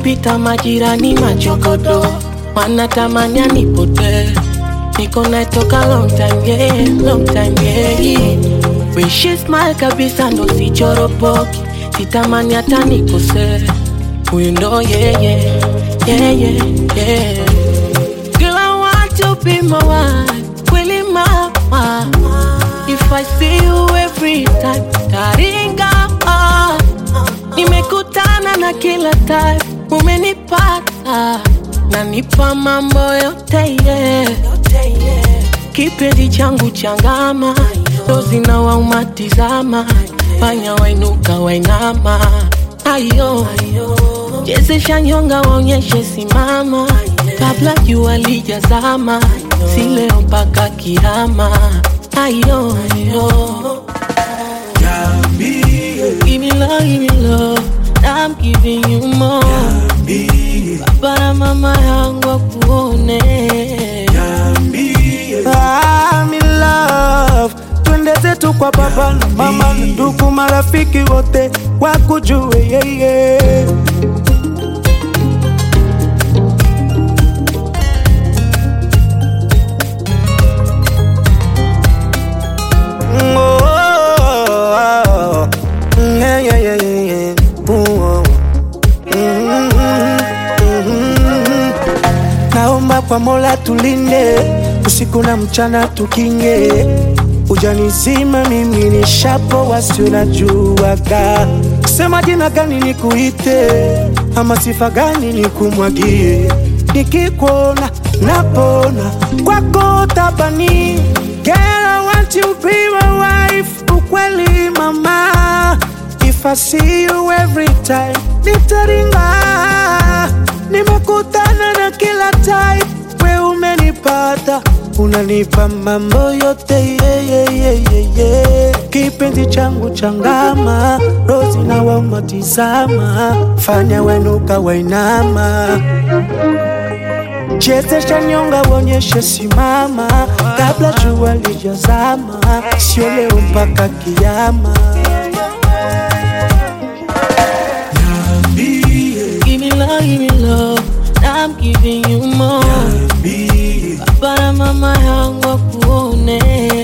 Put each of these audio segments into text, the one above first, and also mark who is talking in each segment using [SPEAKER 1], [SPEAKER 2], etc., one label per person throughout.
[SPEAKER 1] wakipita majirani machokodo wanatamani anipotee niko naye toka long time yeah, long time yeah. When she smile kabisa ndo sichoropoki sitamani hata nikosee huyu ndo yeah, yeah, yeah, yeah, yeah. Girl, I want to be my wife, really my wife. If I see you every time, taringa ah. Nimekutana na kila type, umenipata nanipa mambo yote yeah. Kipenzi changu changama, dozi na waumatizama, fanya wainuka wainama, ayo chezesha nyonga waonyeshe simama, kabla jua lijazama, si leo mpaka kiama, ayo, ayo. Give me love, give me love, I'm giving you more. Baba na mama yangu wakuone.
[SPEAKER 2] I'm in love. Twende zetu kwa baba na mama na ndugu marafiki wote wakujue yeye. Mm, oh, oh, oh. Mm, yeah, yeah, yeah, yeah, yeah. Ooh, oh. Mm, mm, mm. Naomba kwa Mola tulinde usiku na mchana tukinge, ujanizima mimi ni shapo wasio najuaga, sema jina gani nikuite ama sifa gani nikumwagie, nikikuona napona kwako tabani. Girl, I want you be my wife, ukweli mama If I see you every time, nitaringa. Nimekutana na kila type, we umenipata, unanipa mambo yote yeah, yeah, yeah, yeah, yeah. Kipenzi changu changama, rozi na wamatizama, fanya wenuka wainama chezesha nyonga uonyeshe simama, kabla jua lijazama, sio leo mpaka kiama.
[SPEAKER 1] Give me love, give me love, I'm giving you more. Baba na mama yangu wakuone.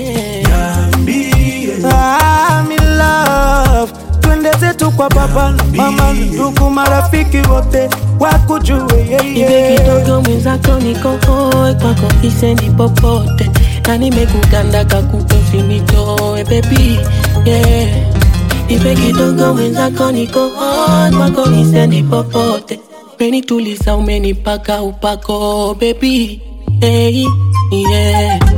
[SPEAKER 2] I'm in love. Twende zetu kwa baba na mama, ndugu marafiki wote wakujue
[SPEAKER 1] Ibe
[SPEAKER 2] yeye.
[SPEAKER 1] kidogo mwenzako niko hoi kwako kisendi popote na nimekuganda kakupe usinitoe baby yeah. Ibe kidogo mwenzako niko hoi kwako kisendi popote umenituliza umenipaka upako baby hey, yeah.